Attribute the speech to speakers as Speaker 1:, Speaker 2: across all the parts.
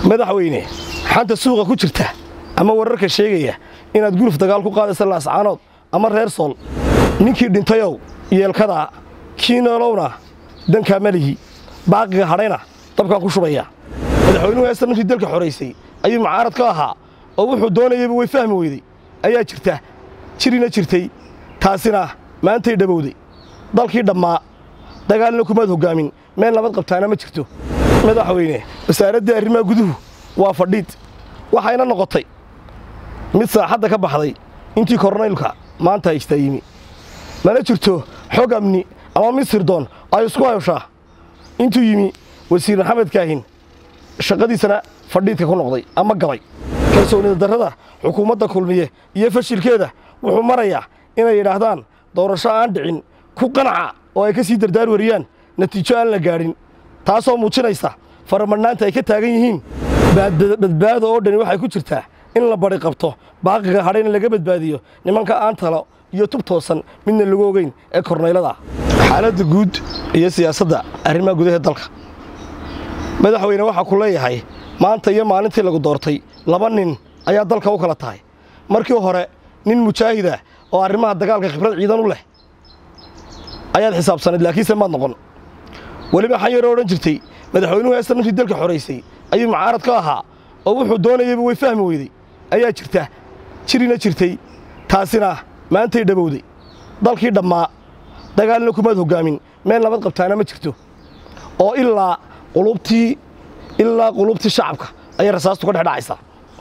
Speaker 1: madaxweyne xanta suuqa ku jirta ama wararka sheegaya inaad guluf dagaal ku qaadaysa laascaanood ama reer sool ninkii dhintayow yeelkadaa kii noolowna dankaa malihi baaqiga hadhayna dabkaan ku shubaya madaxweynuhu heesta ninkii dalka xoraysay ayuu mucaarad ka ahaa oo wuxuu doonayayba way fahmi weyday ayaa jirta jirina jirtay taasina maantay dhabowday dalkii dhammaa dagaalna kumaad hoggaamin meel nabad qabtaana ma jirto madaxweyne wasaaraddii arrimaha guduhu waa fadhiid waxayna noqotay mid saaxadda ka baxday intii kornaylka maanta haystaa yimi mana jirto xog amni ama mid sirdoon ay isku hayoshaa intuu yimi wasiir maxamed kaahin shaqadiisana fadhiidka ku noqday ama gabay kalsoonida darrada xukuumadda kulmiye iyo fashilkeeda wuxuu marayaa inay yidhaahdaan doorasho aan dhicin ku qanaca oo ay ka sii dardaar wariyaan natiijo aan la gaadhin taasoo muujinaysa faramadhnaanta ay ka taagan yihiin badbaado oo dhani waxay ku jirtaa in la badi qabto baaqiga hadhayna laga badbaadiyo nimanka aan talo iyo tub toosan midna lagu ogeyn ee kornaylada xaaladda guud iyo siyaasadda arrimaha gudaha dalka madaxweyne waxaa ku leeyahay maanta iyo maalintii lagu doortay laba nin ayaa dalka u kala tahay markii hore nin mujaahida oo arrimaha dagaalka khibrad ciidan u leh ayaad xisaabsanayd laakiinse maad noqon weliba xan yaroo odhan jirtay madaxweynuhu heesta ninkii dalka xoraysay ayuu mucaarad ka ahaa oo wuxuu doonayayba way fahmi weyday ayaa jirta jirina jirtay taasina maantay dhabowday dalkii dhammaa dagaalna kumaad hoggaamin meel nabad qabtaana ma jirto oo ilaa qulubtii ilaa qulubtii shacabka ayay rasaastu ka dhexdhacaysaa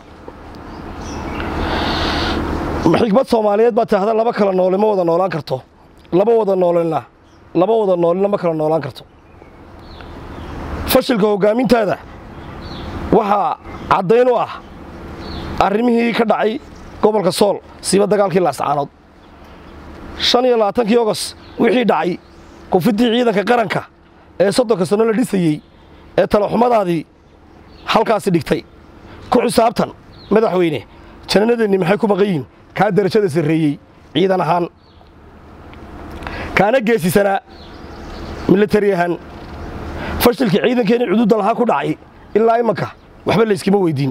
Speaker 1: xikmad soomaaliyeed baa taahda laba kala noole ma wada noolaan karto laba wada noolena laba wada noolena ma kala noolaan karto fashilka hoggaamintaada waxaa caddayn u ah arrimihii ka dhacay gobolka sool siiba dagaalkii laascaanood shan iyo labaatankii ogos wixii dhacay kufiddii ciidanka qaranka ee soddonka sanno la dhisayey ee talaxumadaadii halkaasi dhigtay ku xisaabtan madaxweyne jananadeennii maxay ku maqan yihin kaa darajada sarreeyey ciidan ahaan kaana geesisanaa milatari ahaan fashilkii ciidankeenii cuduudda lahaa ku dhacay ilaa imanka waxba layskama weyddiin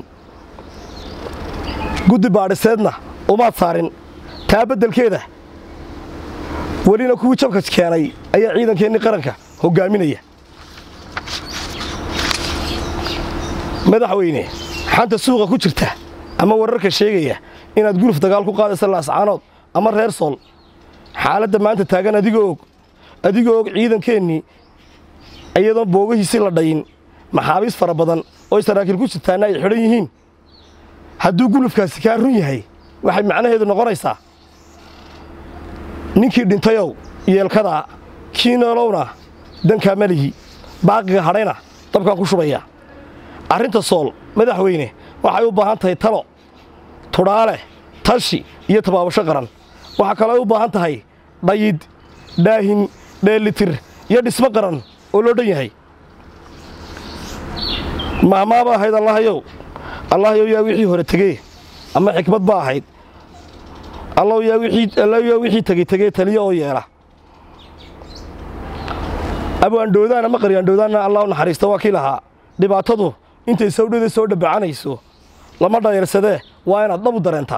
Speaker 1: guddi baadhiseedna umaad saarin taa beddelkeeda welina kuwii jabka keenay ayaa ciidankeennii qaranka hoggaaminaya madaxweyne xanta suuqa ku jirta ama wararka sheegaya inaad guluf dagaal ku qaadaysa laascaanood ama reer sool xaaladda maanta taagan adigoo og adigoo og ciidankeennii iyadoon boogahiisi la dhayin maxaabiis fara badan oo saraakiil ku jirtaana ay xidhan yihiin hadduu gulufkaasi kaa run yahay waxay macnaheedu noqonaysaa ninkii dhintayow yeelkadaa kii noolowna dankaa malihi baaqiga hadhayna dabkaan ku shubaya arrinta sool madaxweyne waxay u baahan tahay talo tudhaale tashi iyo tabaabasho qaran waxaa kaloo ay u baahan tahay dhayid dhaahin dheellitir iyo dhismo qaran oo loo dhan yahay mahmaaba ahayd allahayow allahayow yaa wixii hore tegee ama xikmad ba ahayd allaw yaa wixii tegey tegee taliyo oo yeela abwaandhoodaan ama qaryaandhoodaanna allah u naxariista waa kii lahaa dhibaatadu intay sawdhada soo dhabacanayso lama dhayarsadee waa inaad dhabu dareentaa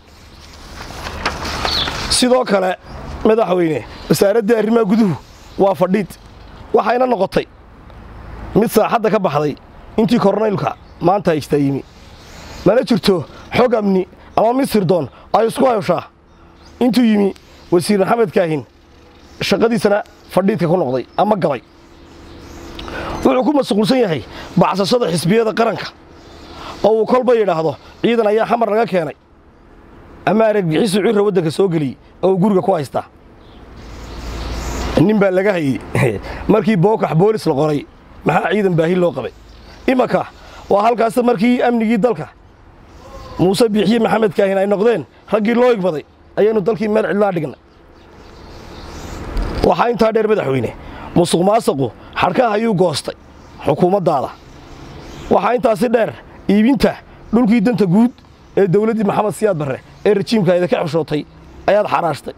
Speaker 1: sidoo kale madaxweyne wasaaraddii arrimaha guduhu waa fadhiid waxayna noqotay mid saaxadda ka baxday intii kornaylka maanta haystaa yimi mana jirto xog amni ama mid sirdoon ay isku hayoshaa intuu yimi wasiir maxamed kaahin shaqadiisana fadhiidka ku noqday ama gabay wuxuu ku mashquulsan yahay bacsashada xisbiyada qaranka oo uu kolba yidhaahdo ciidan ayaa xamar laga keenay ama aragbixisu cirra waddanka soo geliyey oo uu guriga ku haystaa nin baa laga hayey markii bookax boolis la qoray maxaa ciidan baahi loo qabay imanka waa halkaas markii amnigii dalka muuse biixiye maxamed kaahin ay noqdeen raggii loo igmaday ayaynu dalkii meel cidlaa dhignay waxaa intaa dheer madaxweyne musuq maasaqu xadhkaha ayuu goostay xukuumaddaada waxaa intaasi dheer iibinta dhulkii danta guud ee dawladdii maxamed siyaad barre ee rajiimkaayda ka xeshootay ayaad xaraashtay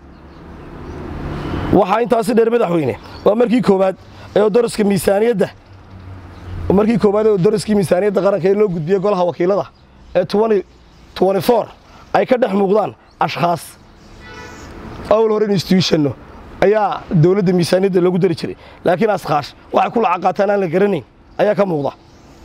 Speaker 1: waxaa intaasi dheer madaxweyne waa markii koowaad ee daraska miisaaniyadda markii koowaad ee dariskii miisaaniyadda qaranka ee loo gudbiyey golaha wakiilada ee ay ka dhex muuqdaan ashkhaas awl hore institutionno ayaa dowladda miisaaniyadda loogu dari jiray laakiin askaash waxay ku lacag qaataan aan la garanayn ayaa ka muuqda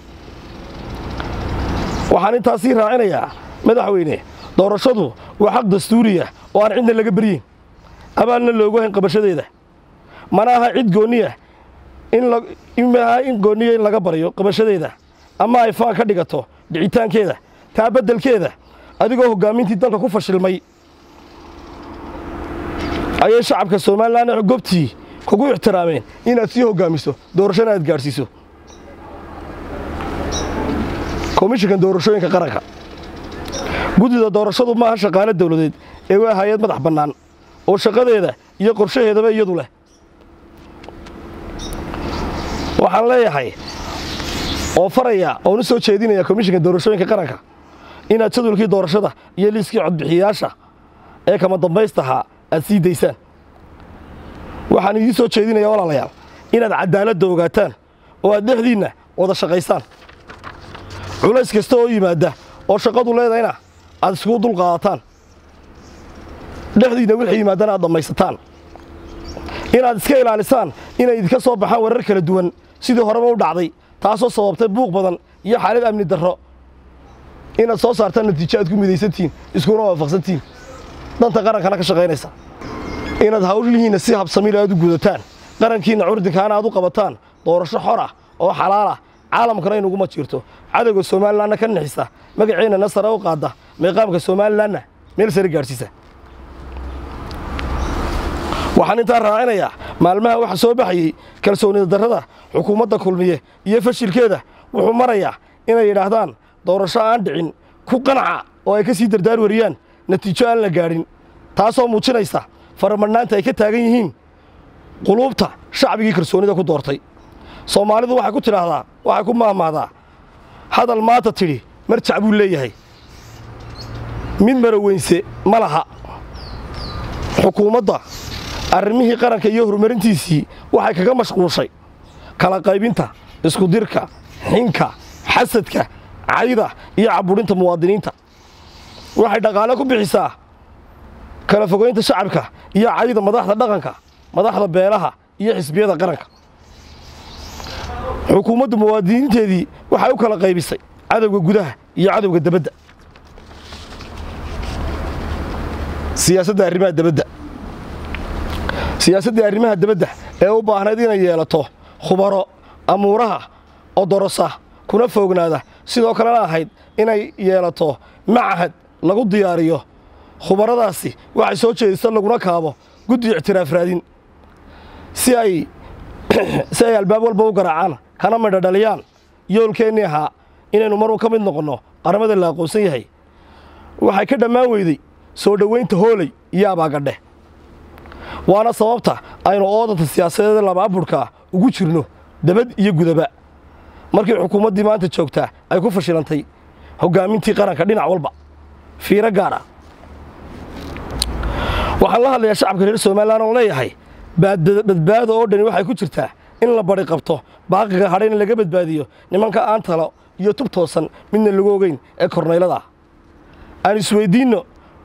Speaker 1: waxaan intaasii raacinayaa madaxweyne doorashadu waa xaq dastuuriya oo aan cidna laga beryin abaalna loogu hayn qabashadeeda mana aha cid goonniya inmaaha in goonniya in laga baryo qabashadeeda ama ay faan ka dhigato dhicitaankeeda taa beddelkeeda adigoo hoggaamintii dalka ku fashilmay ayay shacabka somalilan gobtii kugu ixtiraameen inaad sii hoggaamiso doorashana aad gaadhsiiso komishinkan doorashooyinka qaranka guddida doorashadu maaha shaqaale dawladeed ee waa hay-ad madax bannaan oo shaqadeeda iyo qorshaheedaba iyadu leh waxaan leeyahay oo faraya oon u soo jeedinaya komishinka doorashooyinka qaranka inaad jadwalkii doorashada iyo liiskii codbixiyayaasha ee kama dambaystahaa aad sii daysaan waxaan idiin soo jeedinayaa walaalayaal inaad caddaaladda ogaataan oo aad dhexdiinna wada shaqaysaan culays kasta oo yimaadda oo shaqadu leedayna aad iskugu dulqaadataan dhexdiinna wixii yimaadana aad dhammaysataan inaad iska ilaalisaan inay idinka soo baxaan warar kala duwan sidii horeba u dhacday taasoo sababtay buuq badan iyo xaalad amni darro inaad soo saartaan natiijo aad ku midaysantihiin iskuna waafaqsantihiin danta qarankana ka shaqaynaysa inaad hawlihiinna si habsamiil aad u gudataan qarankiinna curdinkaana aad u qabataan doorasho xor ah oo xalaal ah caalamkana inuguma jirto cadowga somalilanna ka nixisa magaceennana sare u qaadda meeqaamka somalilanna meel sare gaadhsiisa waxaan intaa raacinayaa maalmaha waxa soo baxayey kalsoonida darrada xukuumadda kulmiye iyo fashilkeeda wuxuu marayaa inay yidhaahdaan doorasho aan dhicin ku qanaca oo ay ka sii dardaar wariyaan natiijo aan la gaadhin taasoo muujinaysa faramadhnaanta ay ka taagan yihiin quluubta shacbigii kalsoonida ku doortay soomaalidu waxay ku tidhaahdaa waxay ku maahmaahdaa hadal maanta tidhi marjac buu leeyahay mid maraweynse ma laha xukuumadda arrimihii qaranka iyo horumarintiisii waxay kaga mashquushay kala qaybinta iskudirka xinka xasadka cayda iyo cabudhinta muwaadiniinta waxay dhaqaale ku bixisaa kala fogaynta shacabka iyo cayda madaxda dhaqanka madaxda beelaha iyo xisbiyada qaranka xukuumadda muwaadiniinteedii waxay u kala qaybisay cadowga gudaha iyo cadowga debadda siyaasadda arrimaha debadda siyaasaddii arrimaha debadda ee u baahnayd inay yeelato khubaro amuuraha odorosa kuna foognaada sidoo kalena ahayd inay yeelato macahad lagu diyaariyo khubaradaasi waxay soo jeedisa laguna kaabo guddi ictiraaf raadin si ay si ay albaab walba u garaacaan kana midho dhaliyaan yoolkeennii ahaa inaynu marun ka mid noqonno qaramada la aqoonsan yahay waxay ka dhammaan weyday soo dhowaynta hooley iyo abaagadhe waana sababta aynu oodanta siyaasadeeda labaaburhkaa ugu jirno debad iyo gudaba markii xukuumaddii maanta joogtaa ay ku fashilantay hoggaamintii qaranka dhinac walba fiiro gaar ah waxaan la hadlayaa shacabka reer somalilan oo leeyahay badbaado oo dhani waxay ku jirtaa in la bari qabto baaqiga hadhayna laga badbaadiyo nimanka aan talo iyo tub toosan midna lagu ogeyn ee kornaylada ah aan isweyddiinno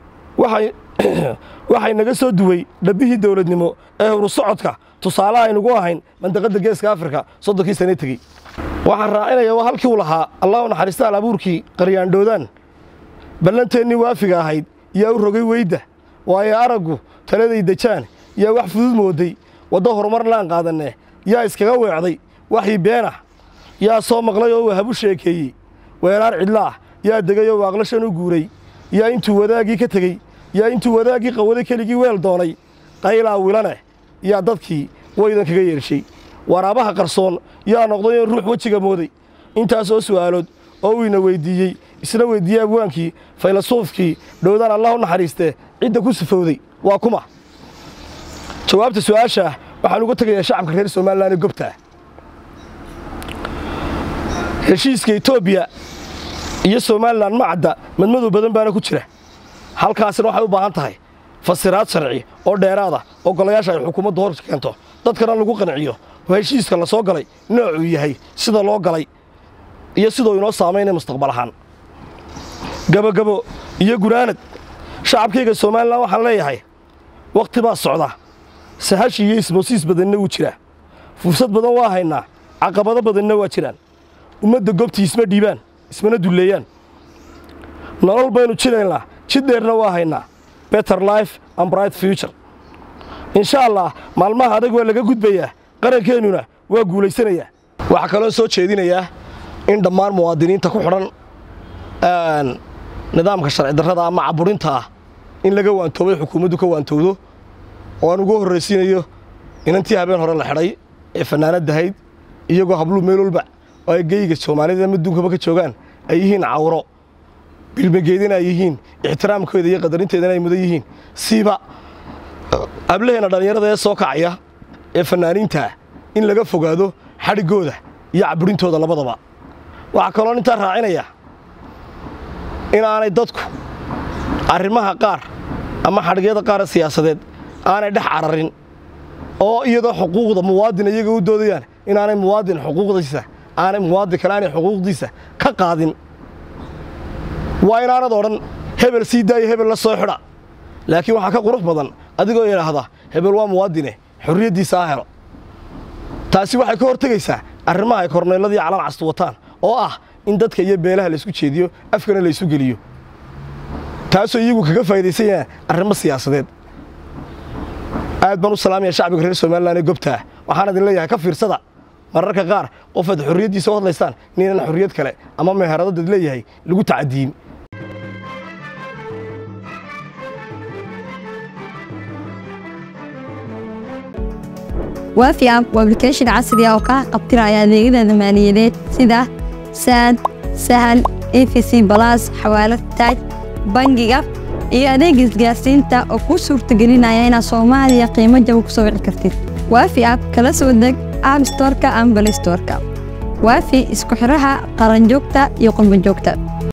Speaker 1: waxay naga soo duway dhabbihii dawladnimo ee horu socodka tusaalaha aynugu ahayn mandaqadda geeska afrika soddonkii sane tegey waxaan raacinaya waa halkii u lahaa allahu naxariista alabuurkii qaryaandhoodaan ballanteennii waafiga ahayd yaa u rogay weydda waayo araggu taladay dejaan yaa wax fudud mooday waddo horumarlaan qaadanne yaa iskaga weecday waxii beenah yaa soo maqlay oo wahabu sheekeeyey weeraar cidlaah yaa degay oo waaqlashan u guuray yaa intuu wadaaggii ka tegey yaa intuu wadaaggii qawaday keligii weel doonay qaylaa wilaneh yaa dadkii waydan kaga yeershay waraabaha qarsoon yaa noqday in ruux wejiga mooday intaasoo su'aalood oo uu ina weyddiiyey isna weyddiiyey abwaankii faylasuufkii dhowdaan allah u naxariistee cidda ku sifowday waa kuma jawaabta su'aashaah waxaan uga tegayaa shacabka reer somalilan ee gobtaa heshiiska etoobiya iyo somalilan ma cadda madmadow badan baana ku jira halkaasina waxay u baahan tahay fasiraad sharci oo dheeraada oo golayaasha ay xukuumaddu hor keento dadkana lagu qanciyo oo heshiiska la soo galay noocuu yahay sida loo galay iyo siduu inoo saamaynaya mustaqbal ahaan gabogabo iyo gunaanad shacabkayga somalilan waxaan leeyahay wakhti baa socda sahashi iyo ismoosiis badanna wuu jiraa fursad badan waa haynaa caqabado badanna waa jiraan ummadda goobtii isma dhiibaan ismana dulleeyaan nolol baynu jiraynaa jid dheerna waa haynaa better life and bright future insha allah maalmaha adag waa laga gudbayaa qarankeenuna waa guulaysanayaa waxaa kaloo soo jeedinayaa in dhammaan muwaadiniinta ku xidhan nidaamka sharci darrada ama caburinta ah in laga waantoobay xukuumaddu ka waantowdo oo aan ugu horraysiinayo inantii habeen hore la xidhay ee fannaanadahayd iyagoo habluu meel walba oo ay geyga soomaalida maduunkaba ka joogaan ay yihiin cawro bilmageedina ay yihiin ixtiraamkooda iyo qadarinteedana ay mudan yihiin siiba ablaheenna dhallinyarada ee soo kacaya ee fannaaniintaa in laga fogaado xadhiggooda iyo caburintooda labadaba waxaa kaloo intaa raacinaya inaanay dadku arrimaha qaar ama xadhigyada qaara siyaasadeed aanay dhex cararin oo iyadoo xuquuqda muwaadin iyaga u doodayaan inaanay muwaadin xuquuqdiisa aanay muwaadin kale aanay xuquuqdiisa ka qaadin waa inaanad odhan hebel sii daayo hebel la soo xidha laakiin waxaa ka qurux badan adigoo idhaahda hebel waa muwaadine xorriyaddiisa ha helo taasi waxay ka hortegaysaa arrimaha ay korneelladii calan castu wataan oo ah in dadka iyo beelaha laysku jeediyo afkana laysu geliyo taasoo iyagu kaga faa'idaysan yahaan arrimo siyaasadeed aad baan u salaamaya shacbiga reer somalilan ee gobtaa waxaan idin leeyahay ka fiirsada mararka qaar qofaad xorriyaddiisa u hadlaystaan inaynan xorriyad kale ama meherado dad leeyahay lagu tacadiyin
Speaker 2: waafi app waa application casri ah oo kaa qabtiraya adeegyada maaliyadeed sida saad sahal efc balas xawaalad taaj bangiga iyo adeega isgaarsiinta oo kuu suurtagelinaya inaad soomaaliya qiimo jaba ku soo wici kartid waafi app kala soo deg app storka ama balistorka waafi isku xidhaha qaranjoogta iyo qurbanjoogta